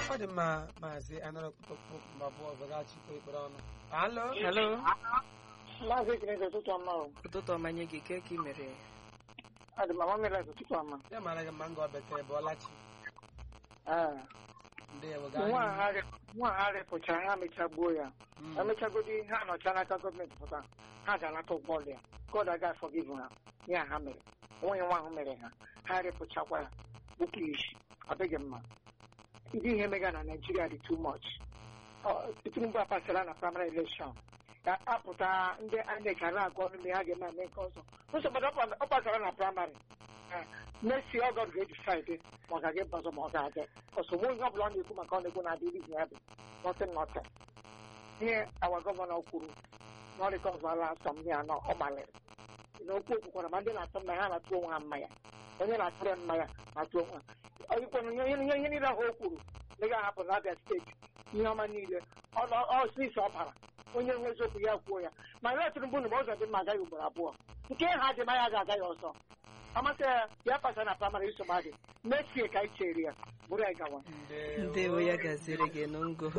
ọ dị mma maazị anara okpukpokpu mgbe abụọ ọzọ gaghachikwa ekpere ọnụ alo Hello. Maazị Ekeneze ụtụtụ ọma o. Ụtụtụ ọma nye gị ke ka ị mere Adị m amamela ụtụtụ ọma. ya mara gị mma ngọ bekee bụ ọlachi Ee. ndewo Nwa a ha rị- nwa a ha rịpụchara ha mechagbuo ya. Mm. Emechagodi ha nọcha n'aka gọọmenti pụta ha ga-anata ụgwọ ọrụ ya. God aga forgive ha ya ha mere. Onye nwa ahụ mere ha. Ha rịpụchakwa ya. Bụkwa isi. Ọ dịghị mma. Ndị ihe mega na Naịjirịa dị too much. Ọ, Tinubu apasịla na primary election. Ya apụta ndị INEC ara agụ ọnụ mgbe ha ga-eme eme nke ọzọ. Nsogbu ọ pasara na primary. next year God ga-decide ma ọ ga-aga ọzọ ma ọ ga-aga ọsogbu onye ọbụla ọ na-ekwu maka ọ na-ekwu na adịghị ya bụ nothing nothing ihe awa gọvanọ kwuru na ọ rịkọvala asọmpi anọ ọ gbalịrị na okwu okwukwara ma ndị na-atụ mmanya ha na-atụ onwe ha mmanya onye na-atụrụ mmanya na-atụ onwe ha ọyịkwana ihe ihe ihe niile ahụ o kwuru na ị ga-ahapụ na Abia steeti ihe ọma niile ọsịsọ ọ bara onye nwe eziokwu ya kwuo ya ma ya Tinubu na ụzọ dị mma agaghị ugboro abụọ nke ha dị mma ya ga-aga ya ọzọ amasị ya ya pasa na praịmarị nsogbu adị mechie ka anyị chere ya bụrụ ya gawa ndewo ya gaziri gị n'ngo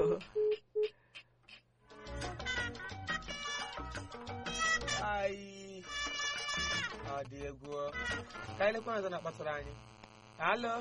Ai. ọ dị egwu ka anyị lekwa ọzọ na-akpatara anyị alo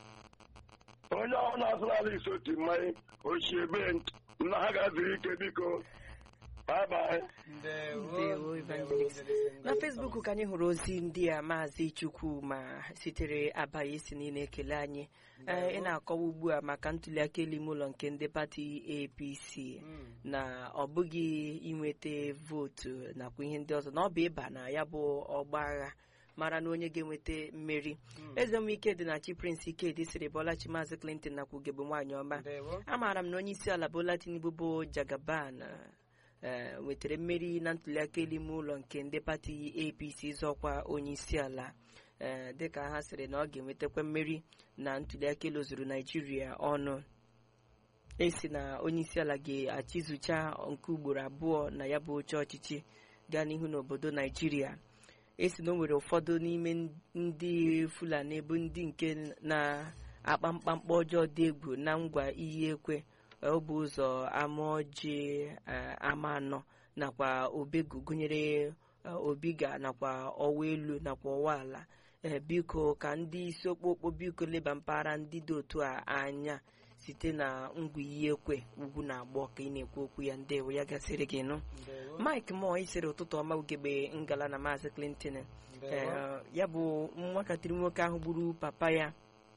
onye ọ na-asụrụ ala isi otu mmanya ochie be na ha ga-azụrụ ike biko bye ndewo Ndewo, Evangelist. na fesbuk ka anyị hụrụ ozi ndị a maazị chukwu ma sitere abaghị si niile ekele anyị Ee, ị na-akọwa ugbu a maka ntuliaka elu ime ụlọ nke ndị pati apc Mm. na ọ bụghị inweta vootu nakwa ihe ndị ọzọ na ọ bụ ịba na ya bụ ọgba agha mara na onye ga-enweta mmeri eze m ike dị na chi prince ikedi siri bọlachi maazị clinton nakwa ugegbe nwaanyị ọma ndewo amaara m na onye isi ala bola tinubu bụ jagaban eh, nwetara mmeri na ntuliaka elu ime ụlọ nke ndị pati apc zọkwa onye isi ala eh, dịka ha sịrị na ọ ga-enwetakwa mmeri na ntuliaka elu zuru naijiria ọnụ esi na onye isi ala ga-achịzụcha nke ugboro abụọ na ya bụ oche ọchịchị gaa n'ihu n'obodo naijiria esi na o nwere ụfọdụ n'ime ndị fulani bụ ndị nke na-akpa mkpamkpa ọjọọ dị egwu na ngwa iyi ekwe ọ bụ ụzọ ama ọjị eh, ama anọ nakwa obegu gụnyere eh, obiga nakwa ọwa elu nakwa ọwa ala ee biko ka ndị isi okpokpo biko leba mpaghara ndị dị otu a anya site na ngwa iyi ekwe ugwu na agbọ ka ị na-ekwu okwu ya ndewo ya gasịrị gị nụ ndewo mike mo isiri ụtụtụ ọma ugegbe ngala na maazị clinton ndewo ee ya bụ nwatakịrị nwoke ahụ gburu papa ya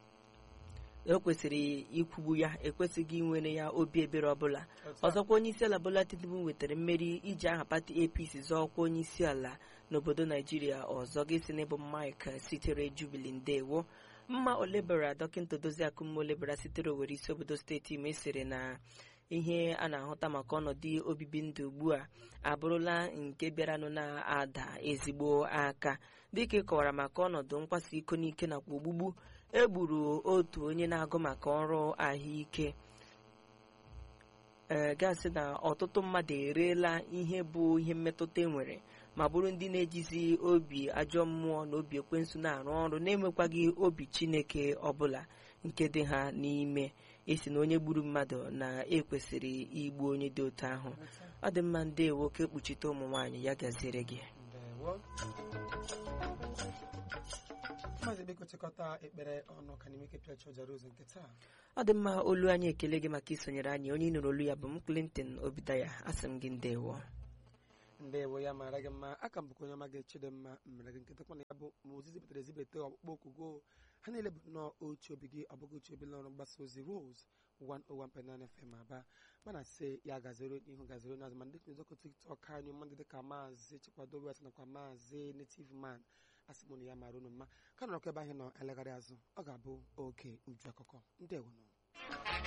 ekwesịrị ikwugbu ya ekwesịghị inwere ya obi ebere ọbụla Otu a. ọzọkwa onye isi ala bola tinubu nwetara mmeri iji aha pati apc zọọkwa onye isi ala n'obodo naijiria ọzọ ga-esi n'ịbụ mike sitere jubili ndewo mma olebara dọkịta doziakụ mma olebara sitere owere isi obodo steeti ime sịrị na ihe a na-ahụta maka ọnọdụ obibi ndụ ugbu a abụrụla nke bịaranụ na-ada ezigbo aka dịka ị kọwara maka ọnọdụ mkpaso iko n'ike nakwa ogbugbu egburu otu onye na-agụ maka ọrụ ahụike ee gasị na ọtụtụ mmadụ ereela ihe bụ ihe mmetụta enwere ma bụrụ ndị na-ejizi obi ajọ mmụọ na obi ekwensu na-arụ ọrụ na-enwekwaghị obi chineke ọbụla nke dị ha n'ime esi na onye gburu mmadụ na-ekwesịrị igbu onye dị otu ahụ ọ dị mma ndị nwoke kpuchite ụmụ nwaanyị ya gaziere gị ndewo maazị biko chịkọta ekpere ọnụ ka n'ime ike pịachi ụjara ozu nke taa ọ dị mma olu anyị ekele gị maka isonyere anyị onye ị nụrụ olu ya bụ m Clinton Obidaya asị m gị ndewo ndewo ya mara gị mma aka m bụkwa onye ọma ga-eche dị mma mere gị nkịta kwana ya bụ ma ozi zipụtara ezibete ọkpụkpọ oku go ha niile bụ nnọọ otu obi gị ọ bụghị otu obi n'ọrụ mgbasa ozi Rose 101.9 FM aba mana sị ya gazere ihu gazere n'azụ ma ndị nzọkọ tiktok anyị mmadụ dịka maazị chikwado wet nakwa maazị native man asị m na ya mara unu mma ka nọrọkwa ebe anyị nọ elegharị azụ ọ ga-abụ oge uju akụkọ ndewo nọ